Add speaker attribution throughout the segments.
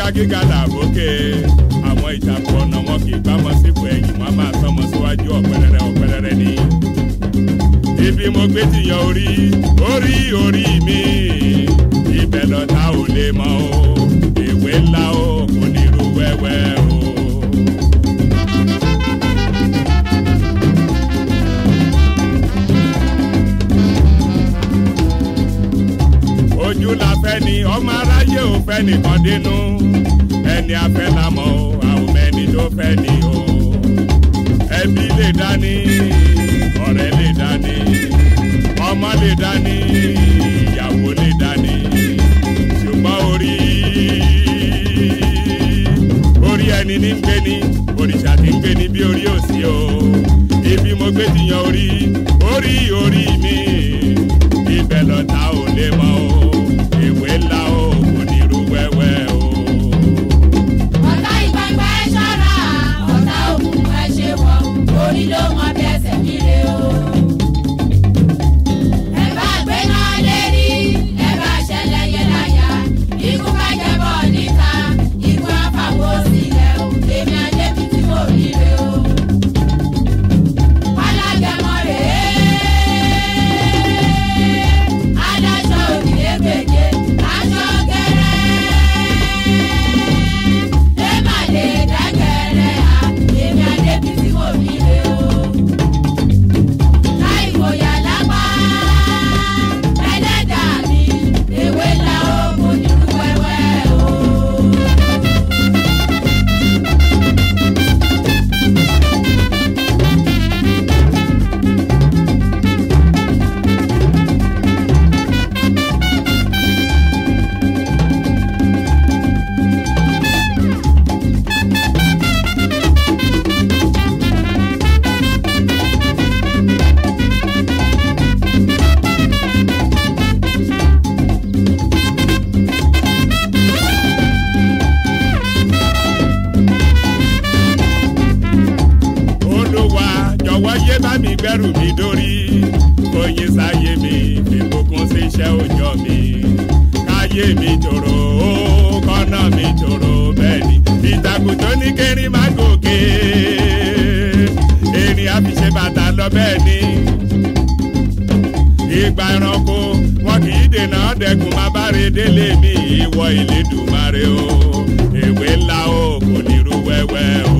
Speaker 1: gíga làbókè àwọn ìtàkùn ọ̀nà wọn kì í gbámọ́ sípò ẹ̀yìn wọn máa tọ́mọ síwájú ọ̀pẹ̀rẹ̀rẹ̀ ọ̀pẹ̀rẹ̀rẹ̀ ni. ibi mo gbé ti yan orí orí orí mi ibẹ̀ lọ́ta ò lè mọ o ìwé ńlá o kò ní irú wẹ́wẹ́ o. ojú la fẹ́ ni ọmọ aráyé ò fẹ́ nìkan dínú ẹni afẹ́ la mọ̀ o àwọn ẹni tó fẹ́ ni o ẹbí lè dání ọ̀rẹ́ lè dání ọmọ lè dání ìyàwó lè dání ṣùgbọ́n orí orí ẹni ní ń gbé ní òrìṣà tí ń gbé ní bí orí òsì o ibi mo gbé ti yan orí orí orí mi ibẹ̀ lọ́ta ò lè mọ o ìwé ńlá o kò ní irú wẹ́wẹ́ o.
Speaker 2: ọ̀tá ìgbàgbà ẹ ṣọ́ra ọ̀tá òkùnkùn ẹ ṣe wọ̀ orí ló mọ bí ẹsẹ̀ kiri o. ẹ bá gbé náà lérí ẹ bá ṣẹlẹ̀ yẹ láyà ikú bá jẹ bọ́ níta ikú àfàwọ́ sílẹ̀ o èmi àjẹbí tí mo rí re o. alágẹmọ rèé adájọ́ òdìlé gbèjé aṣọ gẹ́rẹ́ ẹ má lè dágẹ̀rẹ́ à èmi àdébí tí mo rí re o. láì fòyà lápá ẹlẹ́dàá mi ewé la ó kò ní rú wẹ́wẹ́ o.
Speaker 1: olúwa jọ̀wọ́ yé bá mi gbẹ́rù mi dórí oyin sáyé mi fìbùkún sí iṣẹ́ òòjọ́ mi káyé mi tòrò ó kọ́nà mi tòrò bẹ́ẹ̀ ni ìtàkùn tó ní kẹrin má gòkè erin àfiṣe bàtà lọ bẹ́ẹ̀ ni ìgbà ẹranko wọn kì í dènà dẹkùn má bá re délé mi ìwọ ìlédùmarè o èwe ńlá o kò ní irú wẹ́wẹ́ o.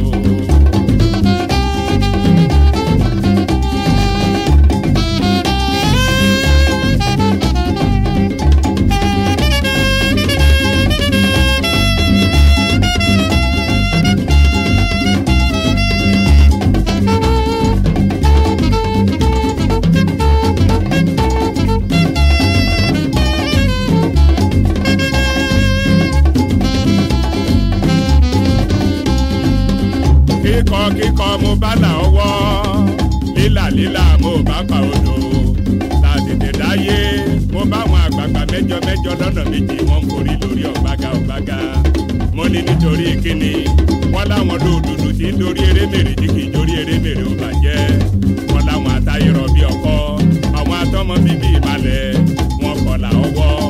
Speaker 1: kíkọ kíkọ mo bá là ọwọ́ lílà lílà mo bá pa odò tàtètè dáyé mo bá àwọn àgbààgbà mẹ́jọ mẹ́jọ lọ́nà méjì wọ́n ń forí lórí ọ̀gbága ọ̀gbága mo ní nítorí kíni wọ́n láwọn lóòdùdù tí ń dorí erémèrè tí kì í dorí erémèrè ó bàjẹ́ wọ́n láwọn àtayérọ̀ bí ọkọ àwọn atọ́mọ bíbí ìmalẹ̀ wọn kọlà ọwọ́